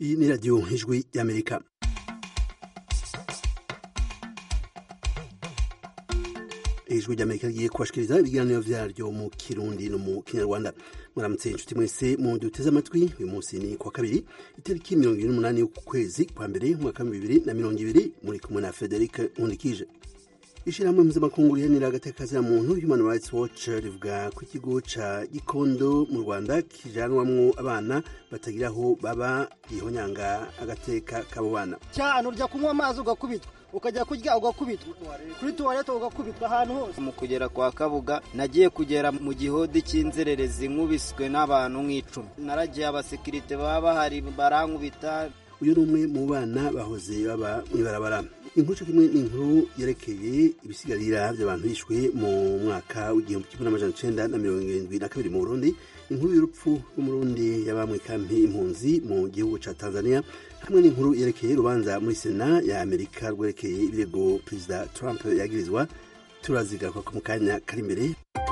iyi ni radiyo ijwi y'amerika ijwi ry'amerika rigiye kubashikiriza ibiganiro vyaryo mu kirundi no mu kinyarwanda mwaramutse inshuti mwese mu duteze amatwi uyu munsi ni kwa kabiri itariki mirongo ibiri n'umunani y'ukwezi kwa mbere umwaka wa bibiri na mirongo ibiri muri kumwe na frederic nkundikije ishirahamwe mpuzamakungu rihanira agateka muntu human rights watch rivuga ko ikigo ca gikondo mu rwanda kijanwamwo abana batagira aho baba gihonyanga agateka k'abo bana cyane urya kunywa amazi ugakubitwa ukajya kurya ugakubitwa kuri tuwarete ugakubitwa ahantu hose mu kugera kwa kabuga nagiye kugera mu gihodi cy'inzererezi nkubiswe n'abantu nk'icumi naragiye abasekirite baba bahari barankubita uyu ni umwe mu bana bahoze baba mw'ibarabara inkuru co kimwe n'inkuru yerekeye ibisigarira vy'abantu bishwe mu mwaka w'igihumbi kimwe n'amajana icenda na mirongo irindwi na kabiri mu burundi inkuru y'urupfu rw'umurundi yaba mw'ikampi impunzi mu gihugu ca tanzania hamwe n'inkuru yerekeye urubanza muri sena ya amerika rwerekeye ibirego perezida trump yagirizwa turazigaruka ko mu kanya kari imbere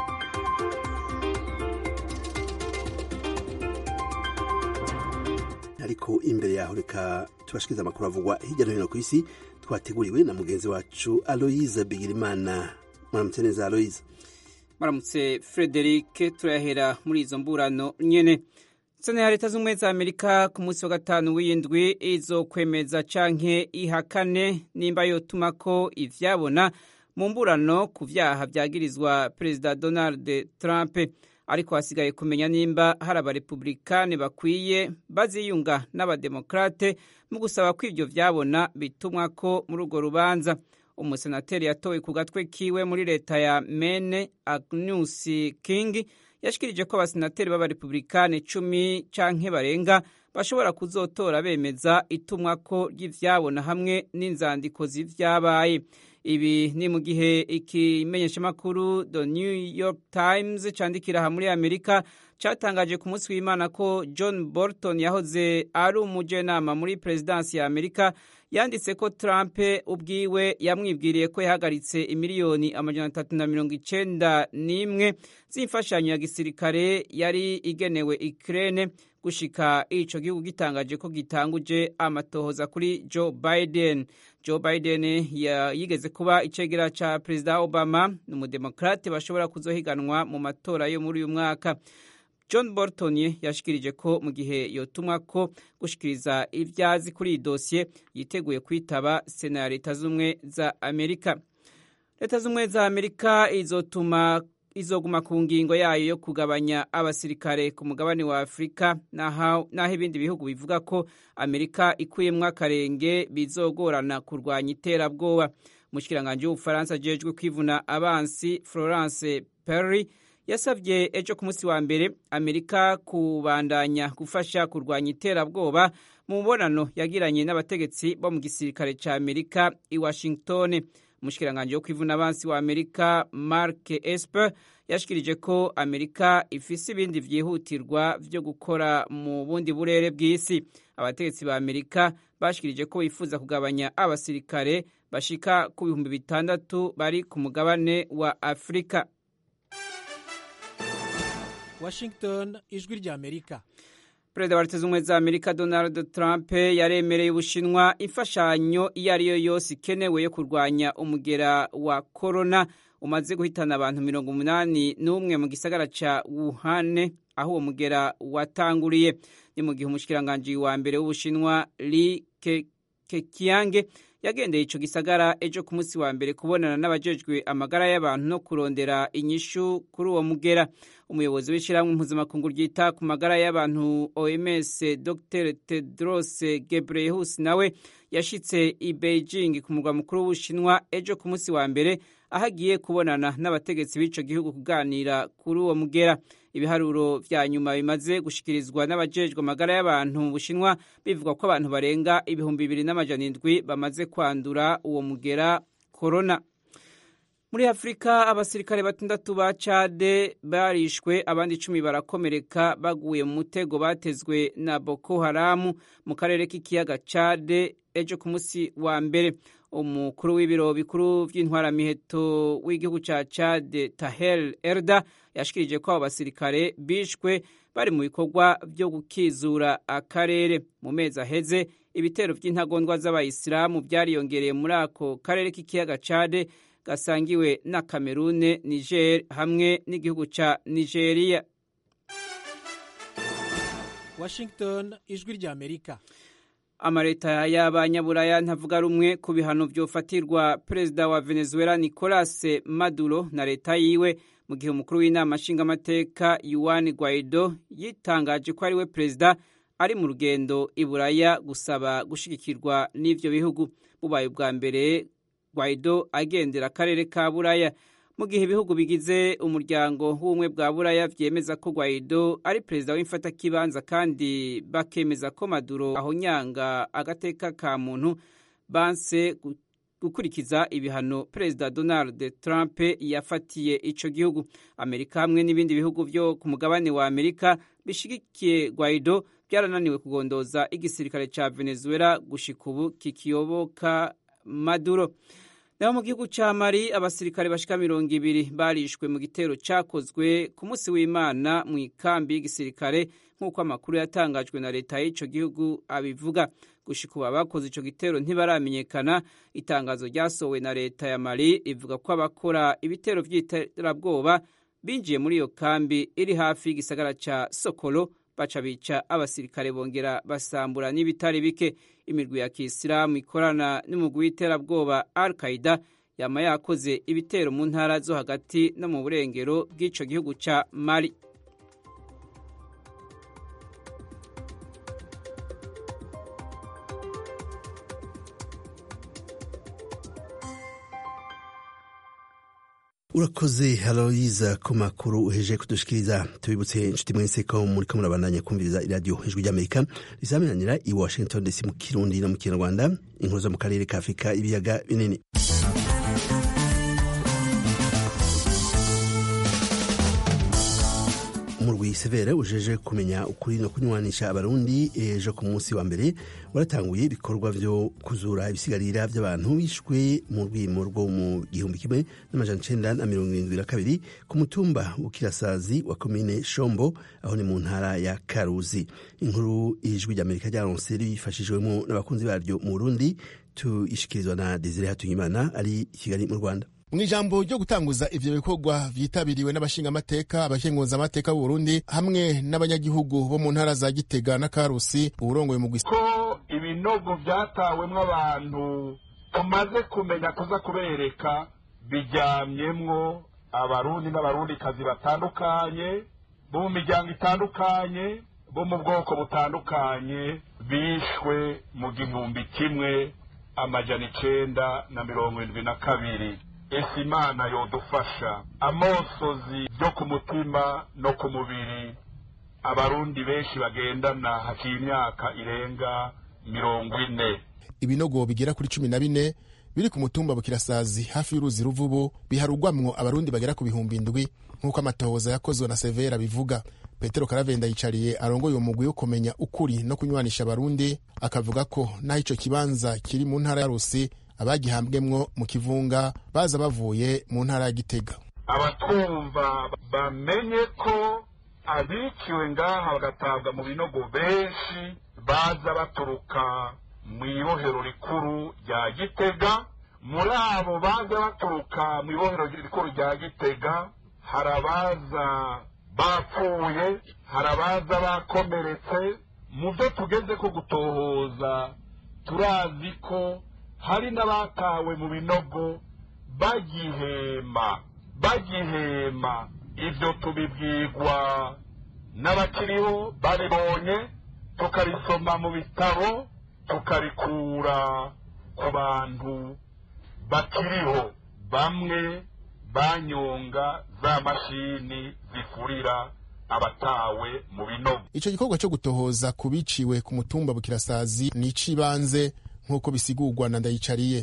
ariko imbere yaho reka tubashikiriza amakuru avugwa hirya no hino ku isi twateguriwe na mugenzi wacu aloyize bigirimana muramutse neza aloyize muramutse frederic turahera muri izo mburano nyene sena ya leta z'ubumwe za amerika ku munsi wa gatanu w'indwi izokwemeza canke ihakane nimba yotuma ko ivyabona mu mburano ku vyaha vyagirizwa perezida donald trump ariko hasigaye kumenya nimba hari abarepublikani bakwiye baziyunga n'abademokrate mu gusaba ko ivyo vyabona bitumwa ko muri urwo rubanza umusenateri yatowe ku gatwe kiwe muri leta ya mene agnews king yashikirije ko abasenateri b'abarepublikani cumi canke barenga bashobora kuzotora bemeza itumwa ko ry'ivyabona hamwe n'inzandiko z'ivyabaye ibi ni mu gihe ikimenyeshamakuru the new york times candikira aha muri amerika catangaje ku munsi w'imana ko john bolton yahoze ari umujenama muri perezidansi ya amerika yanditse ko trump ubwiwe yamwibwiriye ko yahagaritse imiliyoni amajana atatu na mirongo icenda n'imwe z'imfashanyo ya gisirikare yari igenewe ikirene gushika ico gihugu gitangaje ko gitanguje amatohoza kuri joe biden joe biden yigeze kuba icegera ca perezida obama ni umudemokrate bashobora kuzohiganwa mu matora yo muri uyu mwaka john bolton yashikirije ko mu gihe yotumwa ko gushikiriza ivyazi kuri iyi dosiye yiteguye kwitaba sena ya leta z'ubumwe za amerika leta z'ubumwe za amerika izotuma izoguma ku ngingo yayo yo kugabanya abasirikare ku mugabane wa afurika naho ibindi bihugu bivuga ko amerika ikuyemwo akarenge bizogorana kurwanya iterabwoba umushikiranganji w'ubufaransa ajejwe kwivuna abansi florence perry yasabye ejo ku munsi wa mbere amerika kubandanya gufasha kurwanya iterabwoba mu mubonano yagiranye n'abategetsi bo mu gisirikare ca amerika i washington umushikiranganji wo kwivuna abansi wa amerika mark esper yashikirije ko amerika ifise ibindi vyihutirwa vyo gukora mu bundi burere bw'isi abategetsi ba amerika bashikirije ko bifuza kugabanya abasirikare bashika ku bihumbi bitandatu bari ku mugabane wa afurika washington ijwi rya amerika perezida wa leta z'ubumwe za amerika donald trump yaremereye ubushinwa imfashanyo iyo ari yo yose ikenewe yo kurwanya umugera wa korona umaze guhitana abantu mirongo umunani n'umwe mu gisagara ca wuhane aho uwo mugera watanguriye ni mu gihe umushikiranganji wa mbere w'ubushinwa li kekiyange yagendeye ico gisagara ejo ku munsi wa mbere kubonana n'abajejwe amagara y'abantu no kurondera inyishu kuri uwo mugera umuyobozi w'ishyirahamwe mpuzamakungu ryita ku magara y'abantu oms dr tedros gebreyesus nawe yashitse i beijing ku murwa mukuru w'ubushinwa ejo ku munsi wa mbere aho agiye kubonana n'abategetsi b'ico gihugu kuganira kuri uwo mugera ibiharuro vya nyuma bimaze gushikirizwa n'abajejwe amagara y'abantu mu bushinwa bivuga ko abantu barenga ibihumbi bibiri n'amajana indwi bamaze kwandura uwo mugera korona muri afurika abasirikare batandatu ba cade barishwe abandi icumi barakomereka baguye mu mutego batezwe na boko haramu mu karere k'ikiyaga cade ejo ku munsi wa mbere umukuru w'ibiro bikuru by'intwaramiheto w'igihugu cya cade tahel erda yashikirije ko abo basirikare bishwe bari mu bikorwa byo gukizura akarere mu mezi aheze ibitero by'intagondwa z'abayisilamu byariyongereye muri ako karere k'ikiyaga cade gasangiwe na kamerune niger hamwe n'igihugu cya nigeria washington ijwi ry'amerika amaleta y'abanyaburaya ntavuga rumwe ku bihano byofatirwa perezida wa venezuela nicolas maduro na leta yiwe mu gihe umukuru w'inama nshingamateka yuan guaido yitangaje ko ari we perezida ari mu rugendo i buraya gusaba gushyigikirwa n'ibyo bihugu bubaye ubwa mbere guaido agendera akarere ka buraya mu gihe ibihugu bigize umuryango w'ubumwe bwa buraya byemeza ko guaido ari perezida w'imfatakibanza kandi bakemeza ko maduro ahonyanga agateka ka muntu banse gukurikiza ibihano perezida donald trump yafatiye ico gihugu amerika hamwe n'ibindi bihugu byo ku mugabane wa amerika bishigikiye guaido byarananiwe kugondoza igisirikare ca venezuela gushika ubu kikiyoboka maduro naho mu gihugu ca mari abasirikare bashika mirongo ibiri barishwe mu gitero cakozwe ku munsi w'imana mu ikambi y'igisirikare nk'uko amakuru yatangajwe na leta y'ico gihugu abivuga gushika ubu abakoze ico gitero ntibaramenyekana itangazo ryasohowe na leta ya mari rivuga ko abakora ibitero vy'iterabwoba binjiye muri iyo kambi iri hafi y'igisagara ca sokolo baca bica abasirikare bongera basambura n'ibitari bike imirwi ya kisilamu ikorana n'umugwi w'iterabwoba al qaida yama yakoze ibitero mu ntara zo hagati no mu burengero bw'ico gihugu ca mali urakoze haloyiza ku makuru uheje kudushikiriza tubibutse inshuti mwese ko muriko murabandanya kumviriza iradiyo ijwi ry'amerika rizamenyanira i washington dc mu kirundi no mu kinyarwanda inkuru zo mu karere ka afurika ibiyaga binini umurwi severe ujeje kumenya ukuri no kunywanisha abarundi ejo ku munsi wa mbere waratanguye ibikorwa vyo kuzura ibisigarira vy'abantu bishwe mu rwimo rwo mu gihumbi kimwe n'amajana icenda na mirongo irindwi na kabiri ku mutumba bukirasazi wa komine shombo aho ni mu ntara ya karuzi inkuru ijwi ry'amerika ryaronse rifashijwemo n'abakunzi baryo mu burundi tuyishikirizwa na desire hatuyimana ari i kigali mu rwanda mu ijambo ryo gutanguza ivyo bikorwa vyitabiriwe n'abashingamateka abakenguzamateka b'uburundi hamwe n'abanyagihugu bo mu ntara za gitega na karusi uwurongoye mu ko ibinogo vyatawemwo abantu tumaze kumenya kuza kubereka biryamyemwo abarundi n'abarundikazi batandukanye bo mu miryango itandukanye bo mu bwoko butandukanye bishwe mu gihumbi kimwe amajana icenda na mirongo indwi na kabiri ese imana yodufasha amosozi yo ku mutima no ku mubiri abarundi benshi bagendana haciye imyaka irenga mirongo ine ibinogo bigera kuri cumi na bine biri ku mutumba bukirasazi hafi y'uruzi ruvubu biharugwamwo abarundi bagera ku bihumbi indwi nk'uko amatohoza yakozwe na severa bivuga petero karavenda yicariye arongoye uwo mugwi wo kumenya ukuri no kunywanisha abarundi akavuga ko naho ico kibanza kiri mu ntara ya rusi abagihambwemwo mu kivunga baza bavuye mu ntara ya gitega abatwumva bamenye ko abiciwe ngaha bagatabwa mu binogo benshi baza baturuka mu ibohero rikuru rya gitega muri abo baza baturuka mu ibohero rikuru rya gitega hari abaza bapfuye hari abaza bakomeretse mu byo tugeze ko gutohoza turazi ko hari n'abatawe mu binogo bagihema bagihema ibyo tubibwirwa n'abakiriho baribonye tukarisoma mu bitabo tukarikura ku bantu bakiriho bamwe banyonga za mashini zifurira abatawe mu binogo ico gikorwa co gutohoza ku biciwe ku mutumba bukirasazi ni ic'ibanze nk'uko bisigurwa na ndayicariye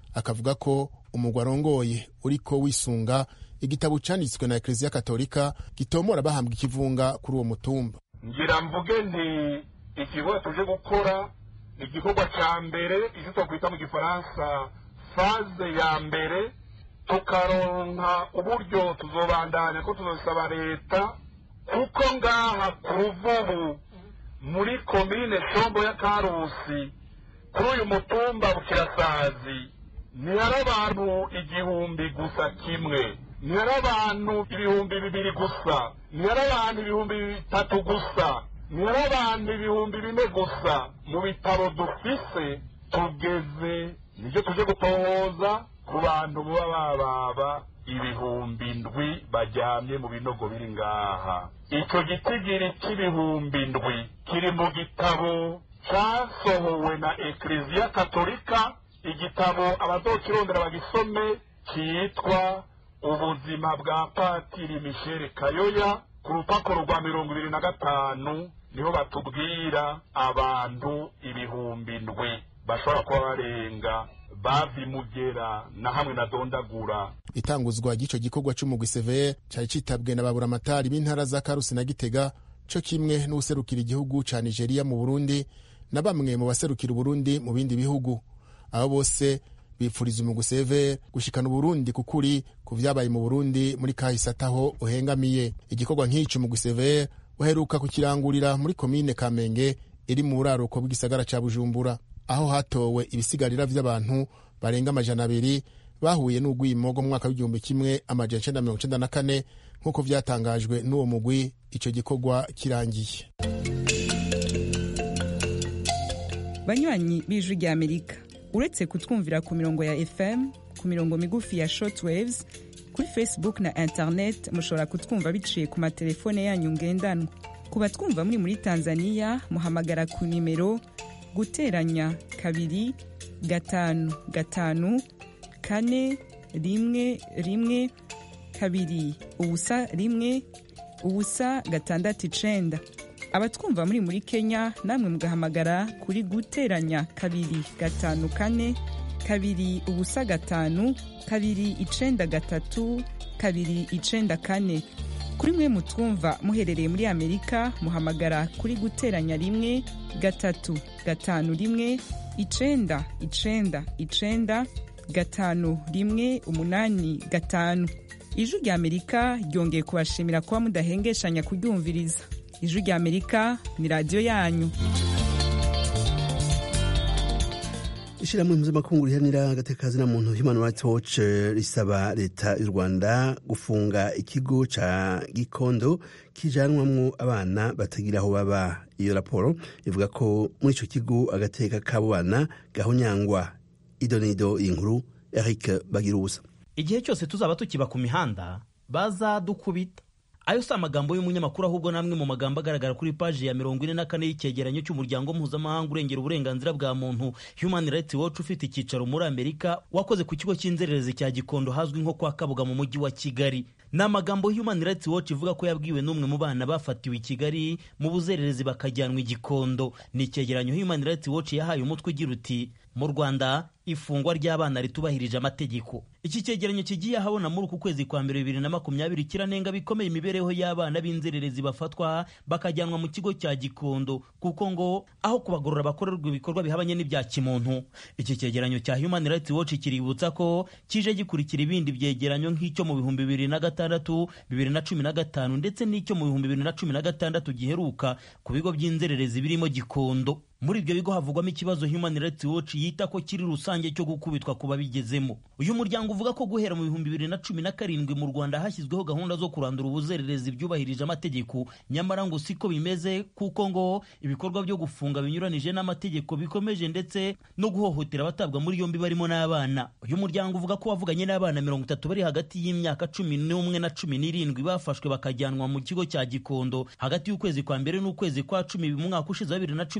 akavuga ko umugwa arongoye uriko wisunga igitabo canditswe na ekleziya katolika gitomora bahambwa ikivunga kuri uwo mutumba ngira mvuge nti igikorwa tuje gukora ni igikorwa cya mbere icyo twakwita mu gifaransa faze ya mbere tukaronka uburyo tuzobandanya ko tuzosaba leta kuko ngaha ku ruvubu muri komine shombo ya karusi kuri uyu mutumba bukirasazi ntihari abantu igihumbi gusa kimwe ntihari abantu ibihumbi bibiri gusa ntihari abantu ibihumbi bitatu gusa ntihari abantu ibihumbi bine gusa mu bitaro dufise tugeze nicyo tuje gutohoza ku bantu baba bababa ibihumbi ndwi bajyamye mu binogo biri ngaha icyo gitigiri cy'ibihumbi ndwi kiri mu gitabo cyasohowe na ekleziya katolika igitabo abazokirondera bagisome cyitwa ubuzima bwa patiri mishele kayoya ku rupapuro rwa mirongo ibiri na gatanu niho batubwira abantu ibihumbi ndwi bashobora kuba barenga bavimugera na hamwe na dondagura itanguzwa ry'ico gikorwa c'umugwi severe cari citabwe na baburamatari b'intara za karusi na gitega co kimwe n'uwuserukira igihugu ca nigeria mu burundi na bamwe mu baserukira uburundi mu bindi bihugu abo bose bipfuriza umugwi severe gushikana uburundi ku kuri ku vyabaye mu burundi muri kahise ataho uhengamiye igikorwa nk'ico umugwi severe uheruka kukirangurira muri komine kamenge iri mu buraruko bw'igisagara ca bujumbura aho hatowe ibisigarira vy'abantu barenga amajana abiri bahuye n'ugwimo mu mwaka w'igihumbi kimwe amajana icenda mirongo icenda na kane nk'uko vyatangajwe n'uwo mugwi ico gikorwa kirangiye banywanyi b'ijwi rya amerika uretse kutwumvira ku mirongo ya fm ku mirongo migufi ya shortwaves kuri facebook na internet mushobora kutwumva biciye ku matelefone yanyu ngendanwa ku batwumva muri muri tanzania muhamagara ku nimero guteranya kabiri gatanu gatanu kane rimwe rimwe kabiri ubusa rimwe ubusa gatandatu icenda abatwumva muri muri kenya namwe mugahamagara kuri guteranya kabiri gatanu kane kabiri ubusa gatanu kabiri icenda gatatu kabiri icenda kane kuri mwe mutwumva muherereye muri amerika muhamagara kuri guteranya rimwe gatatu gatanu rimwe icenda icenda icenda gatanu rimwe umunani gatanu ijwi rya amerika ryongeye kubashimira kuba mudahengeshanya kuryumviriza ijwi rya amerika ni radiyo yanyu ishyirahamwe mpuzamakungu riharanira agateka na muntu human rights watch risaba leta y'u rwanda gufunga ikigo ca gikondo kijanwamwo abana batagira aho baba iyo raporo ivuga ko muri ico kigo agateka k'abo bana gahonyangwa idonido inkuru eric bagirusa igihe cyose tuzaba tukiba ku mihanda bazadukubita ayo si amagambo y'umunyamakuru ahubwo namwe mu magambo agaragara kuri paji ya mirongo ine na kane y'icyegeranyo cy'umuryango mpuzamahanga urengera uburenganzira bwa muntu human rights watch ufite icyicaro muri amerika wakoze ku kigo cy'inzererezi cya gikondo hazwi nko kwa kabuga mu mujyi wa kigali ni amagambo human rights watch ivuga ko yabwiwe n'umwe mu bana bafatiwe i kigali mu buzererezi bakajyanwa i gikondo ni icyegeranyo human rights watch yahaye umutwe ugira uti mu rwanda ifungwa ry'abana ritubahirije amategeko iki cyegeranyo kigiye ahabona muri uku kwezi kwa mbere bibiri na makumyabiri kiranenga bikomeye imibereho y'abana b'inzererezi bafatwa bakajyanwa mu kigo cya gikondo kuko ngo aho kubagorora bakorerwa ibikorwa bihabanye n'ibya kimuntu iki cyegeranyo cya human rights watch kiributsa ko kije gikurikira ibindi byegeranyo nk'icyo mu bihumbi bibiri na gatandatu bibiri na cumi na gatanu ndetse n'icyo mu bihumbi bibiri na cumi na gatandatu giheruka ku bigo by'inzererezi birimo gikondo muri ibyo bigo havugwamo ikibazo human rights watch yita ko kiri rusange cyo gukubitwa ku babigezemo uyu muryango uvuga ko guhera mu bihumbi bibiri na cumi na karindwi mu rwanda hashyizweho gahunda zo kurandura ubuzererezi byubahirije amategeko nyamara ngo siko bimeze kuko ngo ibikorwa byo gufunga binyuranije n'amategeko bikomeje ndetse no guhohotera abatabwa muri yombi barimo n'abana uyu muryango uvuga ko wavuganye n'abana mirongo itatu bari hagati y'imyaka cumi n'umwe na cumi n'irindwi bafashwe bakajyanwa mu kigo cya gikondo hagati y'ukwezi kwa mbere n'ukwezi kwa cumi mu mwaka ushize wa bibiri na cumi n'icyenda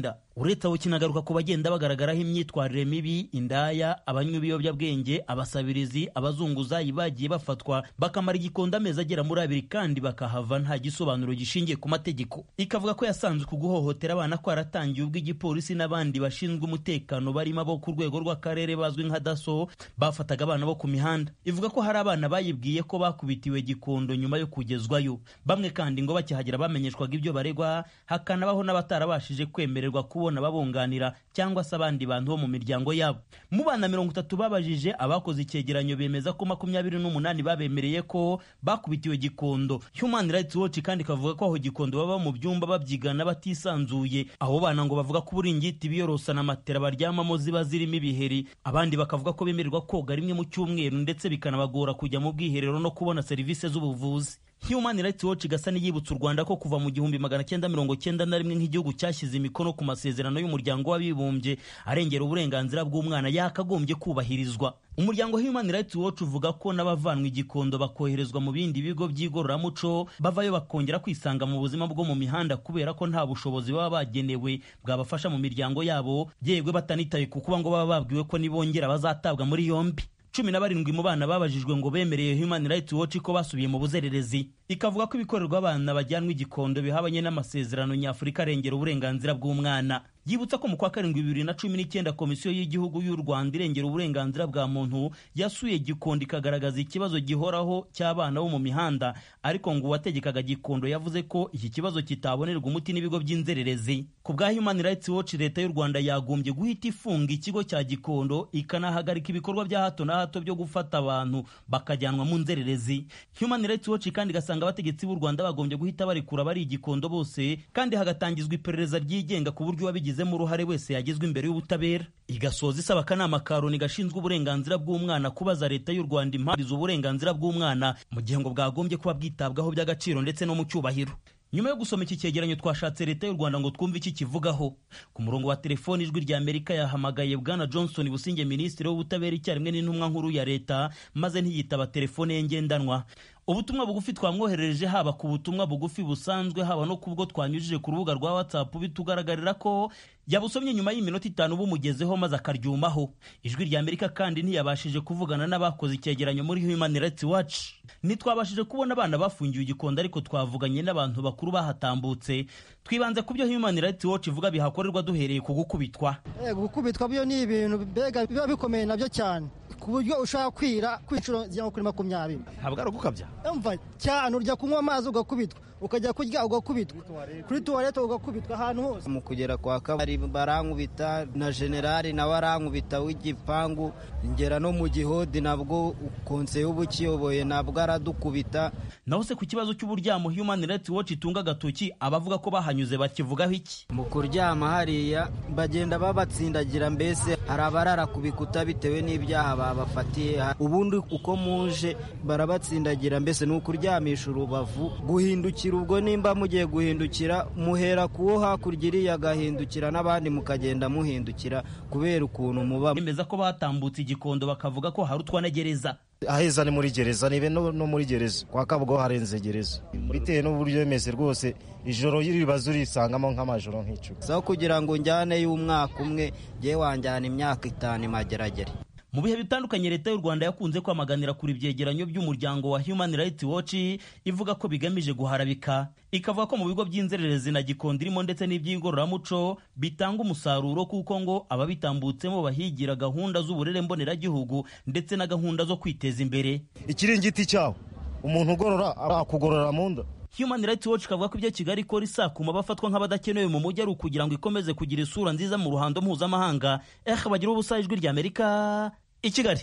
mihanda uretse aho kinagaruka ku bagenda bagaragaraho imyitwarire mibi indaya abanywa ibiyobyabwenge abasabirizi abazunguzayi bagiye bafatwa bakamara igikondo amezi agera muri abiri kandi bakahava nta gisobanuro gishingiye ku mategeko ikavuga ko yasanzwe ku guhohotera abana kwaratangiye ubwo igipolisi n'abandi bashinzwe umutekano barimo abo ku rwego rw'akarere bazwi nka daso bafataga abana bo ku mihanda ivuga ko hari abana bayibwiye ko bakubitiwe gikondo nyuma yo kugezwayo bamwe kandi ngo bakihagera bamenyeshwaga ibyo baregwa hakanabaho n'abatarabashije kwemererwa kubona babunganira cyangwa se abandi bantu bo mu miryango yabo mu bana mirongo itatu babajije abakoze icyegeranyo bemeza ko makumyabiri n'umunani babemereye ko bakubitiwe gikondo human rights watch kandi ikavuga ko aho gikondo baba mu byumba babyigana batisanzuye abo bana ngo bavuga ko uburingiti biyorosa na matera baryamamo ziba zirimo ibiheri abandi bakavuga ko bemererwa koga rimwe mu cyumweru ndetse bikanabagora kujya mu bwiherero no kubona serivisi z'ubuvuzi Human Rights Watch igasa n'iyibutsa u Rwanda ko kuva mu gihumbi magana cyenda mirongo cyenda na rimwe nk'igihugu cyashyize imikono ku masezerano y'umuryango w'abibumbye arengera uburenganzira bw'umwana yakagombye kubahirizwa umuryango Human Rights Watch uvuga ko n'abavanwa igikondo bakoherezwa mu bindi bigo by'igororamuco bavayo bakongera kwisanga mu buzima bwo mu mihanda kubera ko nta bushobozi baba bagenewe bwabafasha mu miryango yabo yegwe batanitaye ku kuba ngo baba babwiwe ko nibongera bazatabwa muri yombi cumi na barindwi mu bana babajijwe ngo bemereye Human Rights Watch ko basubiye mu buzererezi ikavuga ko ibikorerwa abana bajyanwa igikondo bihabanye n'amasezerano nyafurika arengera uburenganzira bw'umwana yibutsa ko mu kwa karindwi bibiri na cumi n'icyenda komisiyo y'igihugu y'u rwanda irengera uburenganzira bwa muntu yasuye gikondo ikagaragaza ikibazo gihoraho cy'abana bo mu mihanda ariko ngo uwategekaga gikondo yavuze ko iki kibazo kitabonerwa umuti n'ibigo by'inzererezi ku bwa human rights watch leta y'u rwanda yagombye guhita ifunga ikigo cya gikondo ikanahagarika ibikorwa bya hato na hato byo gufata abantu bakajyanwa mu nzererezi human rights watch kandi igasanga abategetsi b'u rwanda bagombye guhita barekura bari igikondo bose kandi hagatangizwa iperereza ryigenga ku buryo uwabigize wabigizemo uruhare wese yagezwa imbere y'ubutabera igasoza isaba akanama ka loni gashinzwe uburenganzira bw'umwana kubaza leta y'u rwanda impamvu uburenganzira bw'umwana mu gihe ngo bwagombye kuba bwitabwaho by'agaciro ndetse no mu cyubahiro nyuma yo gusoma iki cyegeranyo twashatse leta y'u rwanda ngo twumve iki kivugaho ku murongo wa telefoni ijwi rya amerika yahamagaye bwana johnson businge minisitiri w'ubutabera icyarimwe n'intumwa nkuru ya leta maze ntiyitaba telefone ye ngendanwa ubutumwa bugufi twamwoherereje haba ku butumwa bugufi busanzwe haba no kubwo twanyujije ku rubuga rwa whatsapp bitugaragarira ko yabusomye nyuma y'iminota itanu bumugezeho maze akaryumaho ijwi rya amerika kandi ntiyabashije kuvugana n'abakoze icyegeranyo muri human rights watch ntitwabashije kubona abana bafungiwe igikondo ariko twavuganye n'abantu bakuru bahatambutse twibanze ku byo human rights watch ivuga bihakorerwa duhereye ku gukubitwa gukubitwa byo ni ibintu mbega biba bikomeye nabyo cyane ku buryo ushaka kwira kwiciro zigera kuri makumyabiri ntabwo ari ugukabya umva cyane urya kunywa amazi ugakubitwa ukajya kurya ugakubitwa kuri tuwarete ugakubitwa ahantu hose mu kugera kwa kabari barankubita na generali nawe arankubita w'igipangu ngera no mu gihodi nabwo konseye uba ukiyoboye nabwo aradukubita naho se ku kibazo cy'uburyamo human rights watch itunga agatoki abavuga ko bahanyuze bakivugaho iki mu kuryama hariya bagenda babatsindagira mbese hari abarara ku bikuta bitewe n'ibyaha babafatiye ubundi uko muje barabatsindagira mbese ni ukuryamisha urubavu guhindukira ubwo nimba mugiye guhindukira muhera kuwo hakurya iriya agahindukira n'abandi mukagenda muhindukira kubera ukuntu muba bemeza ko batambutse igikondo bakavuga ko hari utwanagereza aheza ni muri gereza nibe no muri gereza kwa kabugo harenze gereza bitewe n'uburyo bimeze rwose ijoro y'iribazo urisangamo nk'amajoro nk'icumi so kugira ngo njyane y'umwaka umwe ngewe wanjyana imyaka itanu imageragere mu bihe bitandukanye leta y'u rwanda yakunze kwamaganira kuri ibyegeranyo by'umuryango wa human rights watch ivuga ko bigamije guharabika ikavuga ko mu bigo by'inzererezi na gikondo irimo ndetse n'iby'igororamuco bitanga umusaruro kuko ngo ababitambutsemo bahigira gahunda z'uburere mboneragihugu ndetse na gahunda zo kwiteza imbere ikiringiti cyawo umuntu ugorora akugorora mu nda Human Rights Watch kavuga ko ibyo Kigali ikora isakuma bafatwa nk'abadakenewe mu mujyi ari ukugira ngo ikomeze kugira isura nziza mu ruhando mpuzamahanga eh bagira ubusa ijwi rya Amerika i Kigali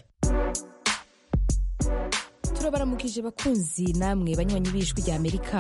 turabaramukije bakunzi namwe banywanyi b'ijwi rya Amerika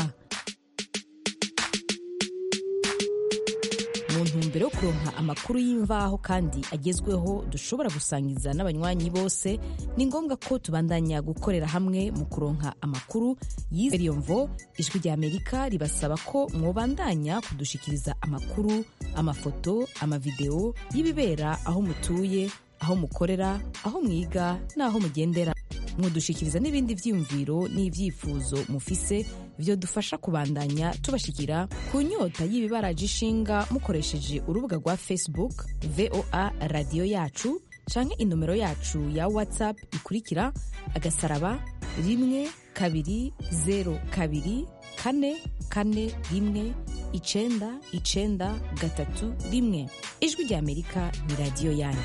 mu ntumbero yo kuronka amakuru y'imvaho kandi agezweho dushobora gusangiza n'abanywanyi bose ni ngombwa ko tubandanya gukorera hamwe mu kuronka amakuru y'iyo mvo ijwi rya amerika ribasaba ko mwobandanya kudushikiriza amakuru amafoto amavideo y'ibibera aho mutuye aho mukorera aho mwiga n'aho mugendera mwodushikiriza n'ibindi vyiyumviro n'ivyifuzo mufise vyodufasha kubandanya tubashikira ku nyota y'ibibaraje ishinga mukoresheje urubuga rwa facebook voa radiyo yacu canke inomero yacu ya whatsapp ikurikira agasaraba rimwe kabiri zero kabiri kane kane rimwe icenda icenda gatatu rimwe ijwi rya amerika ni radiyo yanyu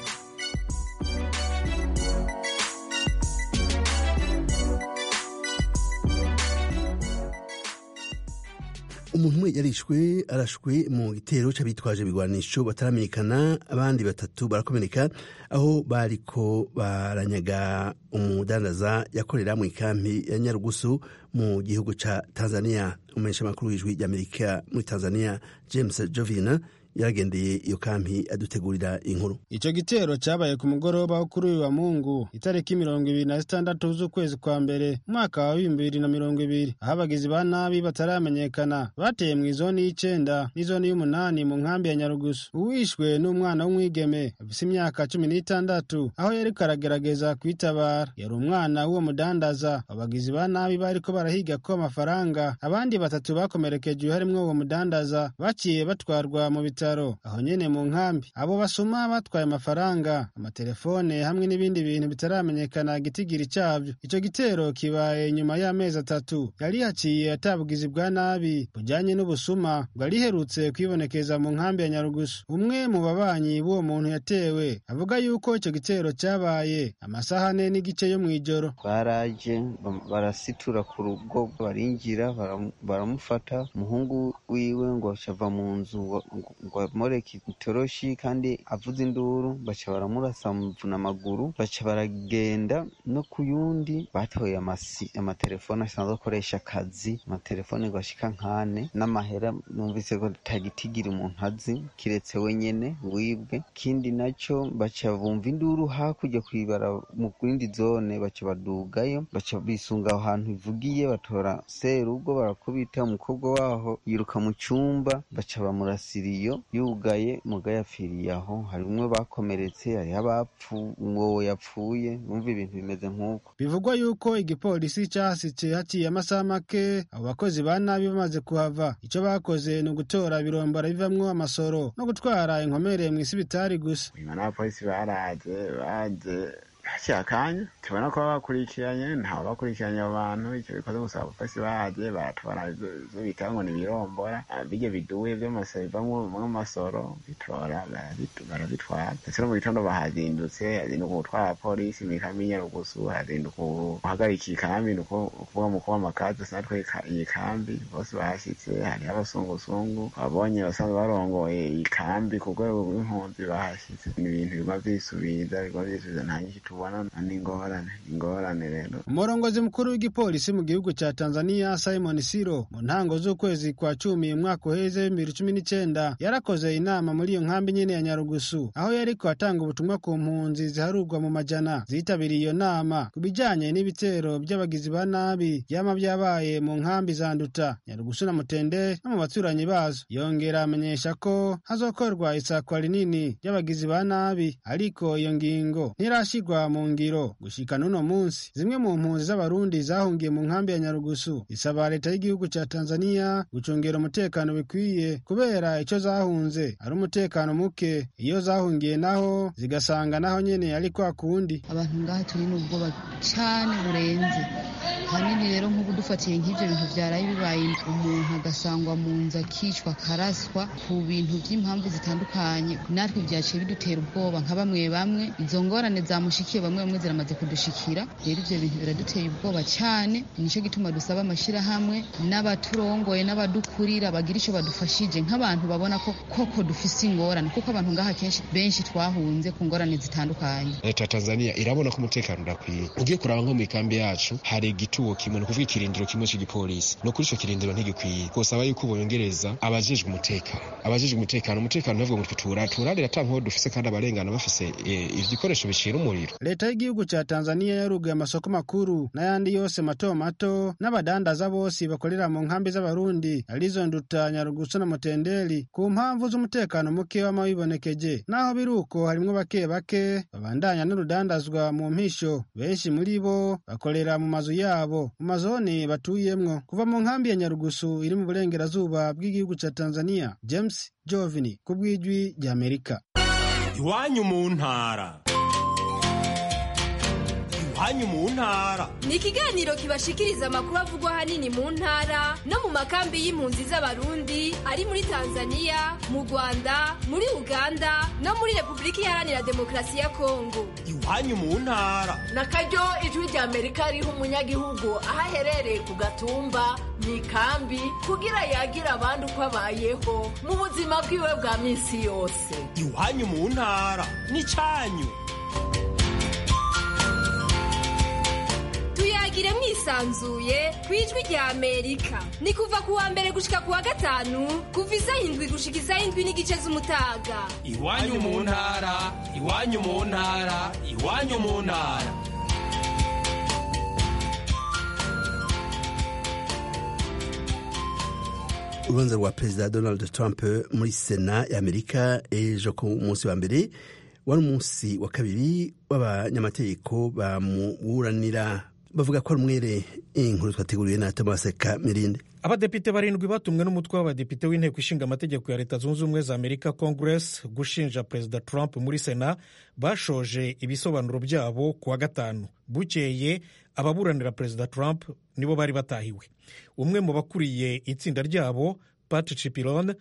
umuntu umwe yarishwe arashwe mu gitero c'abitwaje ibigwanisho bataramenyekana abandi batatu barakomereka aho bariko baranyaga umudandaza yakorera mu ikampi ya nyarugusu mu gihugu ca tanzania umumenyesha makuru w'ijwi ry'amerika muri tanzania james jovina yaragendeye iyo kampi adutegurira inkuru ico gitero cabaye ku mugoroba wo kuri uyu wa mungu itariki mirongo ibiri na zitandatu z'ukwezi kwa mbere umwaka wa bibiri bibiri na mirongo ibiri aho abagizi ba nabi bataramenyekana bateye mu izoni y'icenda n'izoni y'umunani mu nkambi ya nyarugusu uwishwe n'umwana w'umwigeme afise imyaka cumi n'itandatu aho yariko aragerageza kwitabara yari umwana w'uwo mudandaza abagizi ba nabi bariko barahiga ko amafaranga abandi batatu bakomerekejwe harimwo uwo mudandaza baciye batwarwa mu bitaro bitaro aho nyene mu nkambi abo basuma batwaye amafaranga amatelefone hamwe n'ibindi bintu bitaramenyekana gitigiri cyavyo ico gitero kibaye nyuma y'amezi atatu yari haciye atabugizi bwa nabi bujanye n'ubusuma bwari herutse kwibonekeza mu nkambi ya nyarugusu umwe mu babanyi b'uwo muntu yatewe avuga yuko ico gitero cabaye amasaha ane n'igice yo mw'ijoro baraje barasitura ku rugo barinjira baramufata umuhungu wiwe ngo acava mu nzu ngo amoreke itoroshi kandi avuze induru baca baramurasa muvuna amaguru baca baragenda no ku yundi batoye amatelefone asanzwe akoresha akazi amatelefone ngo ashika nkane n'amahera numvise ko tagitigira umuntu azi kiretse wenyene wibwe kindi naco baca bumva induru hakurya kwibara mu yindi zone baca badugayo baca bisunga aho hantu ivugiye batora serugo barakubita umukobwa waho yiruka mu cumba baca bamurasira iyo yugaye mugaye apfiriye aho hari umwe bakomeretse hariho abapfu uwo yapfuye bumva ibintu bimeze nk'uko bivugwa yuko igipolisi cahasitse haciye amasaha make abo bakozi ba nabi bamaze kuhava ico bakoze ni ugutora birombora bivamwo amasoro no gutwara inkomere mw'isibitari gusa nyuma n'abapolisi baraje baje haciye akanya tubona ko bakurikiranye ntawe bakurikiranye abo bantu icyo bikoze gusa abapolisi baje baratwara ivyo bita ngo ni ibirombora birya biduye vy'amasoro bivamwo amasoro bitora barabitwara ndetse no mu gitondo bahazindutse hazinduka gutwara abapolisi mw'ikambi y'inyarugusu hazinduka guhagarika ikambi ni ukuvuga mu kuba amakazi sinatwe iyi kambi bose bahashitse hariho abasungusungu babonye basanzwe barongoye iyi kambi ku rwego rw'impunzi bahashitse ni ibintu biguma vyisubiza biguma vyisubiza nta nyinshi tubona ni ingorane ingorane rero umurongozi mukuru w'igipolisi mu gihugu ca tanzania simon siro mu ntango z'ukwezi kwa cumi umwaka uheze bibiri cumi n'icenda yarakoze inama muri iyo nkambi nyene ya nyarugusu aho yariko atanga ubutumwa ku mpunzi ziharurwa mu majana zitabiriye iyo nama ku bijanye n'ibitero by'abagizi ba nabi vyama vyabaye mu nkambi za nduta nyarugusu na mutende no mu baturanyi bazo yongera amenyesha ko hazokorwa isakwa rinini ry'abagizi ba nabi ariko iyo ngingo ntirashirwa mu ngiro gushika n'uno munsi zimwe mu mpunzi z'abarundi zahungiye mu nkambi ya nyarugusu isaba leta y'igihugu ca tanzania gucungera umutekano bikwiye kubera ico zahunze ari umutekano muke iyo zahungiye naho zigasanga naho nyene ari kwa kundi abantu ngaha turi n'ubwoba cane burenze hanini rero nk'ubu dufatiye nk'ivyo bintu vyaraye bibaye umuntu agasangwa mu nzu akicwa akaraswa ku bintu vy'impamvu zitandukanye natwe vyaciye bidutera ubwoba nka bamwe bamwe izo ngorane zamushikiye bamwe bamwe ziramaze kudushikira rero ivyo bintu biraduteye ubwoba cane nico gituma dusaba amashirahamwe n'abaturongoye n'abadukurira bagira ico badufashije nk'abantu babona ko koko dufise ingorane kuko abantu ngaha kenshi benshi twahunze ku ngorane zitandukanye leta ya tanzania irabona ko umutekano udakwiye ugiye kuraba nko mu ikambi yacu hari igituo kimwe ni ukuvuga ikirindiro ikirindiro kimwe cy'igipolisi ni ukuri ico kirindiro ntigikwiye twosaba yuko bongereza abajejwe umutekano abajejwe umutekano umutekano ntavuga ngo tutura turarira ata nkoho dufise kandi abarengana bafise ibikoresho bicira umuriro leta y'igihugu ca tanzaniya yaruguye amasoko makuru n'ayandi yose mato mato n'abadandaza bose bakorera mu nkambi z'abarundi arizo nduta nyarugusu na mutendeli ku mpamvu z'umutekano muke wama wibonekeje naho biri uko harimwo bake bake babandanya n'urudandazwa mu mpisho benshi muri bo bakorera mu mazu yabo mu mazoni batuyemwo kuva mu nkambi ya nyarugusu iri mu burengerazuba bw'igihugu ca tanzaniya james jovini ku bw'ijwi ry'amerika iwanyu mu ntara iwanyu mu ntara ni ikiganiro kibashikiriza amakuru avugwa ahanini mu ntara no mu makambi y'impunzi z'abarundi ari muri tanzaniya mu rwanda muri uganda no muri repubulika iharanira demokarasi ya kongo iwanyu mu ntara na karyo ijwi rya amerika riha umunyagihugu aho aherereye ku gatumba mu ikambi kugira yagira abandi uko abayeho mu buzima bwiwe bwa minsi yose iwanyu mu ntara n'icyanyu tuyagire mwisanzuye ku ijwi rya amerika ni kuva ku wa mbere gushika ku wa gatanu kuva isaha indwi gushika isaha indwi n'igice z'umutaga iwanyu mu ntara iwanyu mu ntara iwanyu mu ntara urubanza rwa perezida donald trump muri sena y'amerika ejo ku munsi wa mbere wari umunsi wa kabiri w'abanyamategeko bamuburanira bavuga ko ari umwere inkuru twateguriwe na tomaseka mirinde abadepite barindwi batumwe n'umutwe w'abadepite w'inteko ishinga amategeko ya leta zunze ubumwe za amerika congress gushinja perezida trump muri sena bashoje ibisobanuro byabo ku wa gatanu bukeye ababuranira perezida trump nibo bari batahiwe umwe mu bakuriye itsinda ryabo pat cipiron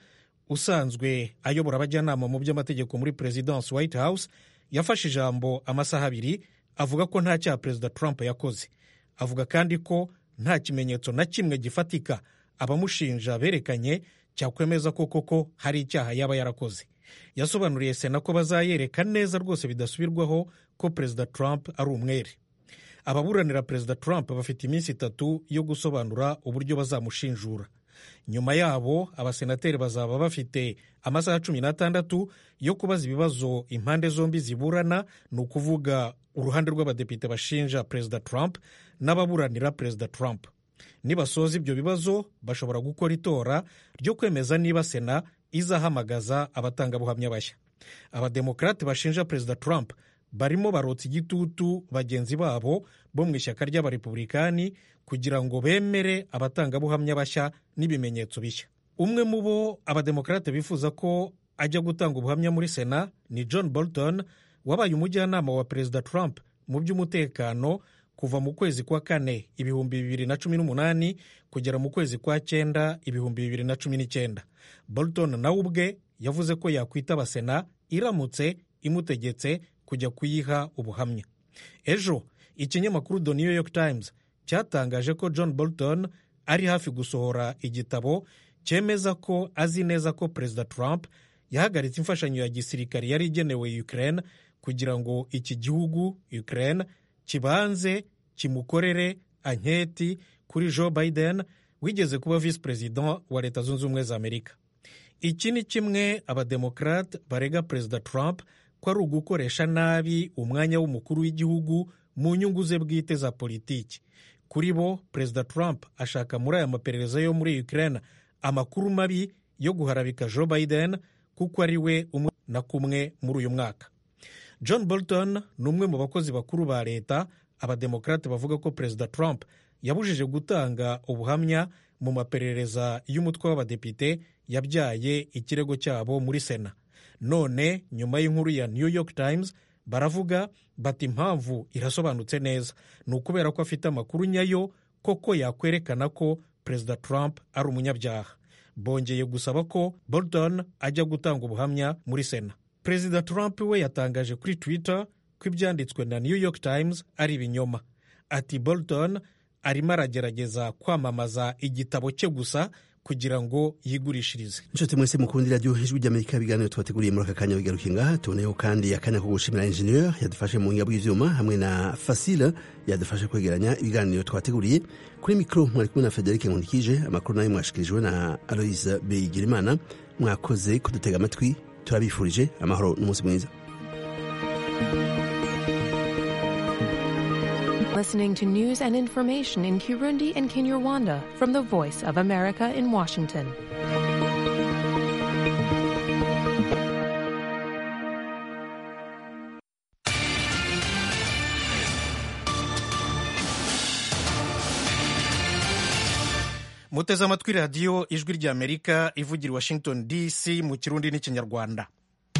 usanzwe ayobora abajyanama mu by'amategeko muri perezidansi white house yafashe ijambo amasaha abiri avuga ko nta cyaha perezida trump yakoze avuga kandi ko nta kimenyetso na kimwe gifatika abamushinja berekanye cyakwemeza ko koko hari icyaha yaba yarakoze yasobanuriye sena ko bazayereka neza rwose bidasubirwaho ko perezida trump ari umwere ababuranira perezida trump bafite iminsi itatu yo gusobanura uburyo bazamushinjura nyuma yabo abasenateri bazaba bafite amasaha cumi n'atandatu yo kubaza ibibazo impande zombi ziburana ni ukuvuga uruhande rw'abadepite bashinja perezida trump n'ababuranira perezida trump nibasoza ibyo bibazo bashobora gukora itora ryo kwemeza niba sena izahamagaza abatangabuhamya bashya abademokarate bashinja perezida trump barimo barotsa igitutu bagenzi babo bo mu ishyaka ry'abarepublikani kugira ngo bemere abatangabuhamya bashya n'ibimenyetso bishya umwe mu bo abademokarate bifuza ko ajya gutanga ubuhamya muri sena ni john bolton wabaye umujyanama wa perezida trump mu by'umutekano kuva mu kwezi kwa kane ibihumbi bibiri na cumi n'umunani kugera mu kwezi kwa cyenda ibihumbi bibiri na cumi n'icyenda bolton nawe ubwe yavuze ko yakwitaba sena iramutse imutegetse kujya kuyiha ubuhamya ejo ikinyamakuru the new york times cyatangaje ko john bolton ari hafi gusohora igitabo cyemeza ko azi neza ko perezida trump yahagaritse imfashanyo ya gisirikare yari igenewe ukraine kugira ngo iki gihugu ukraine kibanze kimukorere anketi kuri joe biden wigeze kuba visi perezida wa leta zunze ubumwe za amerika iki ni kimwe abademokarate barega perezida trump ko ari ugukoresha nabi umwanya w'umukuru w'igihugu mu nyungu ze bwite za politiki kuri bo perezida trump ashaka muri aya maperereza yo muri ukraine amakuru mabi yo guharabika joe biden kuko ari we umwe na kumwe muri uyu mwaka john bolton ni umwe mu bakozi bakuru ba leta abademokarate bavuga ko perezida trump yabujije gutanga ubuhamya mu maperereza y'umutwe w'abadepite yabyaye ikirego cyabo muri sena none nyuma y'inkuru ya new york times baravuga bati impamvu irasobanutse neza ni ukubera ko afite amakuru nyayo koko yakwerekana ko perezida trump ari umunyabyaha bongeye gusaba ko bolton ajya gutanga ubuhamya muri sena perezida trump we yatangaje kuri twitter ko ibyanditswe na new york times ari ibinyoma ati bolton arimo aragerageza kwamamaza igitabo cye gusa kugira ngo yigurishirize inshuti mwese mukundi radiyo ijwi ry'amerika ibiganiro twateguriye muri aka kanya bigaruka ngaha tuboneyeho kandi akanya ko gushimira injeniyeri yadufashe mu buhinga bw'ivyuma hamwe na fasile yadufashe kwegeranya ibiganiro twateguriye kuri mikoro mwari kumwe na federike nkundikije amakuru nayo mwashikirijwe na aloise bigirimana mwakoze kudutega amatwi turabifurije amahoro n'umunsi mwiza Listening to news and information in Kirundi and Kinyarwanda from the Voice of America in Washington. muteze amatwi radiyo ijwi ry'amerika ivugira i washington dc mu kirundi n'ikinyarwanda